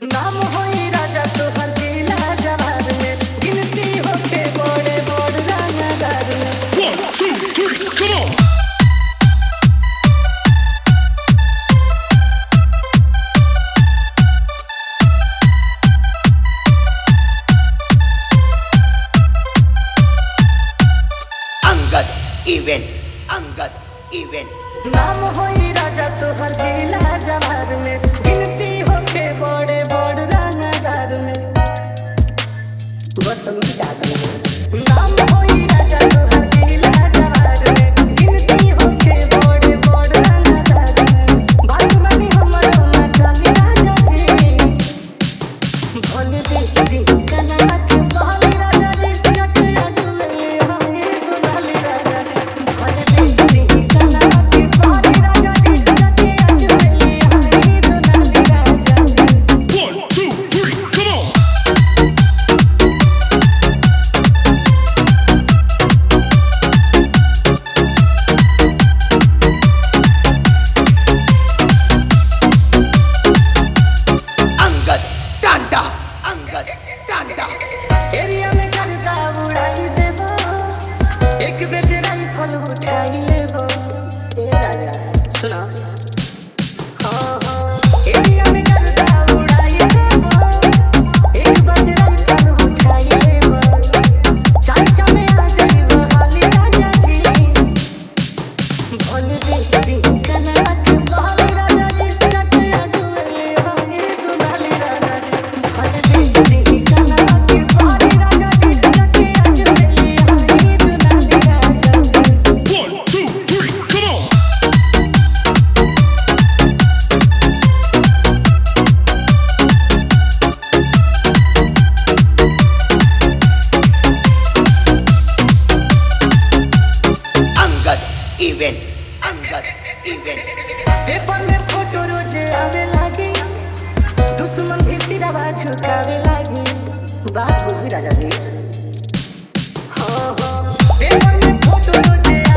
नाम होई राजा तोहर जिला जवार में गिनती होके बड़े बड़ रंगदार में One, two, three, come on! Angad event Angad event नाम होई राजा तोहर जिला जवार में गिनती होके बड़े बड़ रंगदार में बस हम जाते हैं नाम होई राजा तोहर जिला जवार में गिनती होके बड़े बड़ रंगदार में बात मानी हमर ना चली राजा जी भोले बेच दी कनवा के बहाली राजा रे जटे अजुले हमें दुलाली राजा रे भोले बेच दी कनवा के बहाली राजा रे जटे अजुले हमें दुलाली राजा रे One, two, three, come on! Angad Tanda Angad Tanda area में करता उड़ाई देबो एक बेच राइफल उठाई लेबो ए राजा सुना हाँ हाँ एरिया में करता उड़ाई देबो एक बेच राइफल उठाई लेबो चाचा में आ जाइबो हाली राजा जी भोले बेच दी कनवा के बहाली राजा जी जटे अजुले हमें दुलाली राजा जी भोले बेच दी कनवा के बहाली राजा जी जटे अजुले हमें दुलाली राजा जी One, two, three, come on! Angad event Angad event paper में फोटो रोज आवे लागी दुश्मन भी सिरवा झुकावे लागी बात बुझी राजा जी हाँ हाँ पेपर में फोटो रोज